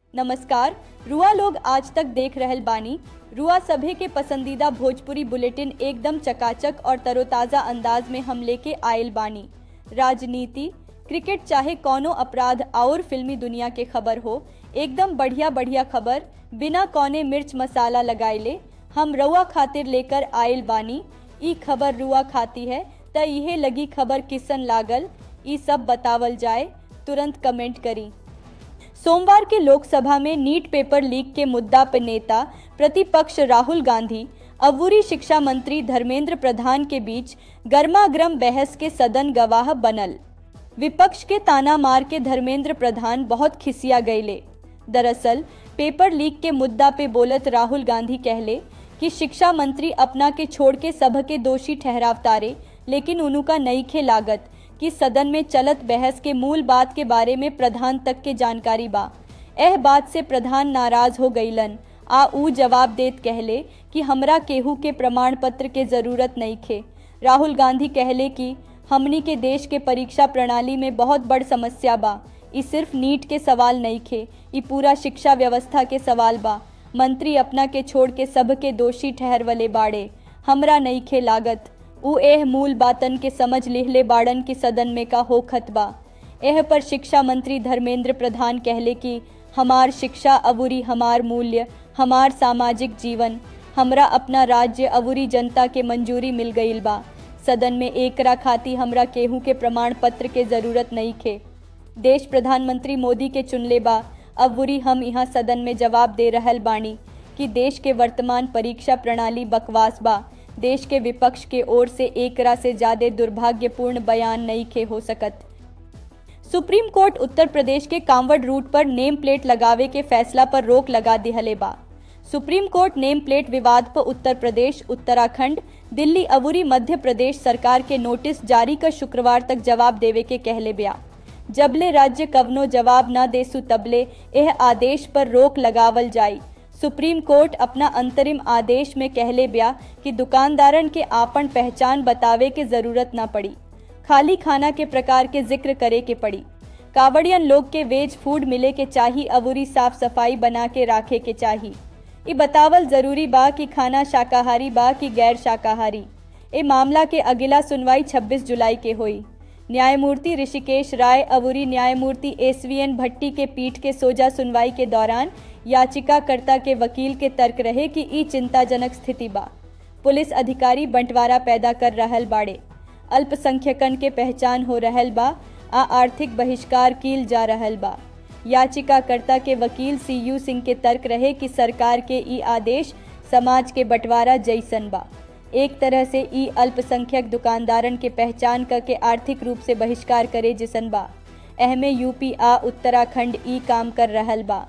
नमस्कार रुआ लोग आज तक देख रहल बानी रुआ सभे के पसंदीदा भोजपुरी बुलेटिन एकदम चकाचक और तरोताज़ा अंदाज में हम लेके आयल बानी राजनीति क्रिकेट चाहे कौनो अपराध और फिल्मी दुनिया के खबर हो एकदम बढ़िया बढ़िया खबर बिना कौने मिर्च मसाला लगाइले हम रुआ खातिर लेकर आयल बानी ई खबर रुआ खाती है त इहे लगी खबर किसन लागल ई सब बतावल जाए तुरंत कमेंट करी सोमवार के लोकसभा में नीट पेपर लीक के मुद्दा पर नेता प्रतिपक्ष राहुल गांधी अबूरी शिक्षा मंत्री धर्मेंद्र प्रधान के बीच गर्मागर्म बहस के सदन गवाह बनल विपक्ष के ताना मार के धर्मेंद्र प्रधान बहुत खिसिया गईले दरअसल पेपर लीक के मुद्दा पे बोलत राहुल गांधी कहले कि शिक्षा मंत्री अपना के छोड़ के सब के दोषी ठहरावतारे लेकिन उनका नई खे लागत कि सदन में चलत बहस के मूल बात के बारे में प्रधान तक के जानकारी बा एह बात से प्रधान नाराज हो गईलन आ ऊ जवाब देत कहले कि हमरा केहू के प्रमाण पत्र के जरूरत नहीं खे राहुल गांधी कहले कि हमनी के देश के परीक्षा प्रणाली में बहुत बड़ समस्या बा ई सिर्फ नीट के सवाल नहीं खे ई पूरा शिक्षा व्यवस्था के सवाल बा मंत्री अपना के छोड़ के सब के दोषी ठहरवले बाड़े हमरा नहीं खे लागत उ एह मूल बातन के समझ लिहले बाड़न की सदन में का होखत बा एह पर शिक्षा मंत्री धर्मेंद्र प्रधान कहले कि हमार शिक्षा अबूरी हमार मूल्य हमार सामाजिक जीवन हमरा अपना राज्य अबूरी जनता के मंजूरी मिल गईल बा सदन में एकरा खाती हमरा केहू के प्रमाण पत्र के जरूरत नहीं खे देश प्रधानमंत्री मोदी के चुनले बा अबूरी हम यहाँ सदन में जवाब दे रहल बानी कि देश के वर्तमान परीक्षा प्रणाली बकवास बा देश के विपक्ष के ओर से एकरा से ज्यादा दुर्भाग्यपूर्ण बयान नहीं खे हो सकत सुप्रीम कोर्ट उत्तर प्रदेश के कांवड़ रूट पर नेम प्लेट लगावे के फैसला पर रोक लगा दिहले बा सुप्रीम कोर्ट नेम प्लेट विवाद पर उत्तर प्रदेश उत्तराखंड दिल्ली अबूरी मध्य प्रदेश सरकार के नोटिस जारी कर शुक्रवार तक जवाब देवे के कहले बया जबले राज्य कवनो जवाब न देसु तबले यह आदेश पर रोक लगावल जाई सुप्रीम कोर्ट अपना अंतरिम आदेश में कहले बया कि दुकानदारन के आपन पहचान बतावे के जरूरत न पड़ी खाली खाना के प्रकार के जिक्र करे के पड़ी कावड़ियन लोग के वेज फूड मिले के चाही अबूरी साफ सफाई बना के राखे के चाही ये बतावल जरूरी बा कि खाना शाकाहारी बा कि गैर शाकाहारी ए मामला के अगिला सुनवाई 26 जुलाई के हुई न्यायमूर्ति ऋषिकेश राय अबूरी न्यायमूर्ति एसवीएन भट्टी के पीठ के सोजा सुनवाई के दौरान याचिकाकर्ता के वकील के तर्क रहे कि ई चिंताजनक स्थिति बा पुलिस अधिकारी बंटवारा पैदा कर रहल बाड़े अल्पसंख्यकन के पहचान हो रहल बा आ आर्थिक बहिष्कार कील जा रहल बा याचिकाकर्ता के वकील सी यू सिंह के तर्क रहे कि सरकार के ई आदेश समाज के बंटवारा जैसन बा एक तरह से ई अल्पसंख्यक दुकानदारन के पहचान करके आर्थिक रूप से बहिष्कार करे जिसन बा एहमे यूपी आ उत्तराखंड ई काम कर रहल बा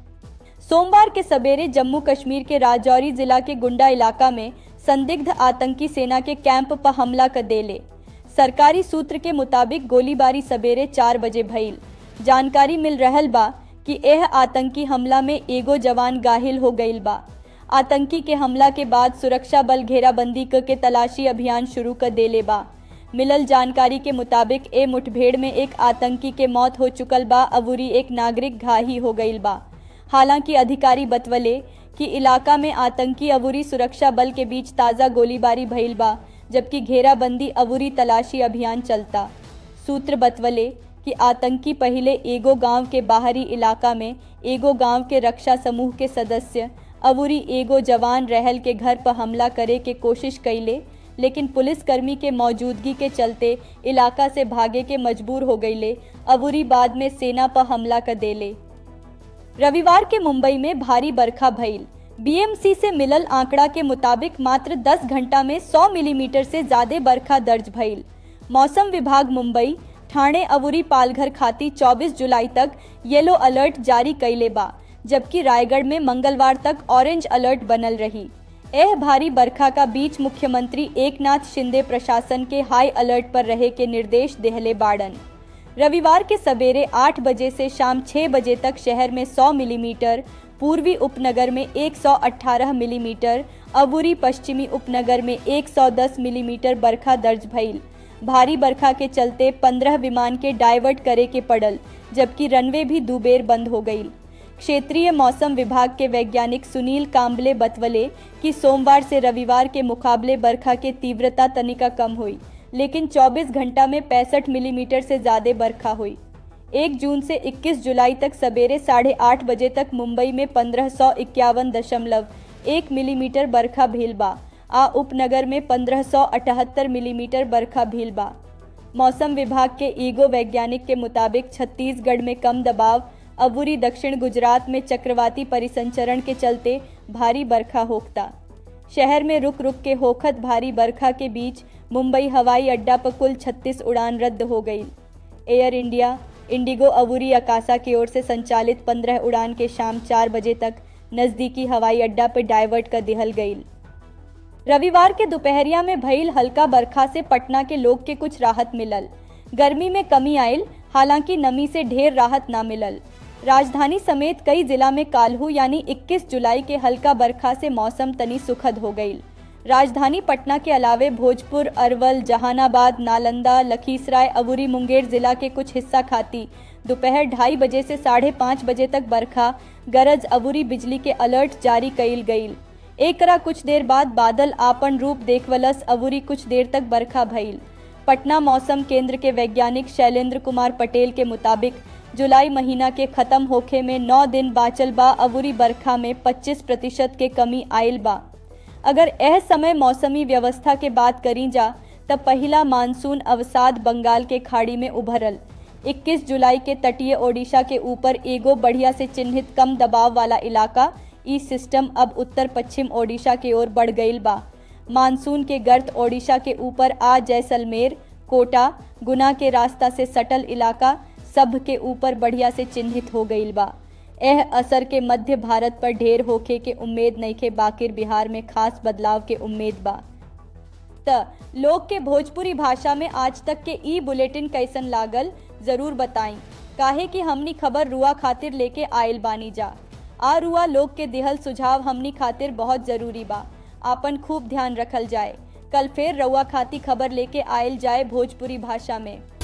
सोमवार के सवेरे जम्मू कश्मीर के राजौरी जिला के गुंडा इलाका में संदिग्ध आतंकी सेना के कैंप पर हमला कर देले सरकारी सूत्र के मुताबिक गोलीबारी सवेरे चार बजे भइल जानकारी मिल रहल बा कि यह आतंकी हमला में एगो जवान गाहिल हो गईल बा आतंकी के हमला के बाद सुरक्षा बल घेराबंदी क के तलाशी अभियान शुरू कर देले बा मिलल जानकारी के मुताबिक ए मुठभेड़ में एक आतंकी के मौत हो चुकल बा अबूरी एक नागरिक घाही हो गईल बा हालांकि अधिकारी बतवले कि इलाका में आतंकी अबूरी सुरक्षा बल के बीच ताज़ा गोलीबारी भइल बा जबकि घेराबंदी अबूरी तलाशी अभियान चलता सूत्र बतवले कि आतंकी पहले एगो गांव के बाहरी इलाका में एगो गांव के रक्षा समूह के सदस्य अबूरी एगो जवान रहल के घर पर हमला करे के कोशिश कैले लेकिन पुलिसकर्मी के मौजूदगी के चलते इलाका से भागे के मजबूर हो गईले अबूरी बाद में सेना पर हमला कर देले रविवार के मुंबई में भारी बरखा भइल बीएमसी से मिलल आंकड़ा के मुताबिक मात्र 10 घंटा में 100 मिलीमीटर से ज्यादा बरखा दर्ज भइल मौसम विभाग मुंबई ठाणे अबूरी पालघर खाती 24 जुलाई तक येलो अलर्ट जारी कैले बा जबकि रायगढ़ में मंगलवार तक ऑरेंज अलर्ट बनल रही एह भारी बरखा का बीच मुख्यमंत्री एकनाथ शिंदे प्रशासन के हाई अलर्ट पर रहे के निर्देश देहले बाड़न रविवार के सवेरे 8 बजे से शाम 6 बजे तक शहर में 100 मिलीमीटर पूर्वी उपनगर में 118 मिलीमीटर अबूरी पश्चिमी उपनगर में 110 मिलीमीटर बरखा दर्ज भइल भारी बरखा के चलते 15 विमान के डाइवर्ट करे के पड़ल जबकि रनवे भी दो बेर बंद हो गई क्षेत्रीय मौसम विभाग के वैज्ञानिक सुनील काम्बले बतवले कि सोमवार से रविवार के मुकाबले बरखा के तीव्रता तनिका कम हुई लेकिन 24 घंटा में पैंसठ मिलीमीटर से ज़्यादा बरखा हुई एक जून से 21 जुलाई तक सवेरे साढ़े आठ बजे तक मुंबई में पंद्रह सौ इक्यावन दशमलव एक मिलीमीटर बरखा भील बा आ उपनगर में पंद्रह सौ अठहत्तर मिलीमीटर बरखा भील बा मौसम विभाग के ईगो वैज्ञानिक के मुताबिक छत्तीसगढ़ में कम दबाव अबूरी दक्षिण गुजरात में चक्रवाती परिसंचरण के चलते भारी बरखा होखता शहर में रुक रुक के होखत भारी बरखा के बीच मुंबई हवाई अड्डा पर कुल 36 उड़ान रद्द हो गई एयर इंडिया इंडिगो अबूरी अकासा की ओर से संचालित 15 उड़ान के शाम चार बजे तक नज़दीकी हवाई अड्डा पर डाइवर्ट कर दिहल गई रविवार के दोपहरिया में भइल हल्का बरखा से पटना के लोग के कुछ राहत मिलल गर्मी में कमी आयल हालांकि नमी से ढेर राहत ना मिलल राजधानी समेत कई जिला में काल्हू यानी 21 जुलाई के हल्का बरखा से मौसम तनी सुखद हो गई राजधानी पटना के अलावे भोजपुर अरवल जहानाबाद नालंदा लखीसराय अबूरी मुंगेर जिला के कुछ हिस्सा खाती दोपहर ढाई बजे से साढ़े पाँच बजे तक बरखा गरज अबूरी बिजली के अलर्ट जारी कईल गईल एकरा कुछ देर बाद बादल आपन रूप देखवलस अबूरी कुछ देर तक बरखा भइल पटना मौसम केंद्र के वैज्ञानिक शैलेंद्र कुमार पटेल के मुताबिक जुलाई महीना के खत्म होखे में नौ दिन बाचल बा अबूरी बरखा में 25 प्रतिशत के कमी आयल बा अगर यह समय मौसमी व्यवस्था के बात करी जा तब पहला मानसून अवसाद बंगाल के खाड़ी में उभरल 21 जुलाई के तटीय ओडिशा के ऊपर एगो बढ़िया से चिन्हित कम दबाव वाला इलाका ई सिस्टम अब उत्तर पश्चिम ओडिशा की ओर बढ़ गईल बा मानसून के गर्त ओडिशा के ऊपर आ जैसलमेर कोटा गुना के रास्ता से सटल इलाका सब के ऊपर बढ़िया से चिन्हित हो गईल बा यह असर के मध्य भारत पर ढेर होखे के उम्मीद नइखे बाकिर बिहार में खास बदलाव के उम्मीद बा त लोग के भोजपुरी भाषा में आज तक के ई बुलेटिन कैसन लागल जरूर बताई काहे कि हमनी खबर रुआ खातिर लेके आयल बानी जा आ रुआ लोग के दिहल सुझाव हमनी खातिर बहुत जरूरी बा आपन खूब ध्यान रखल जाए कल फिर रउआ खाती खबर लेके आयल जाए भोजपुरी भाषा में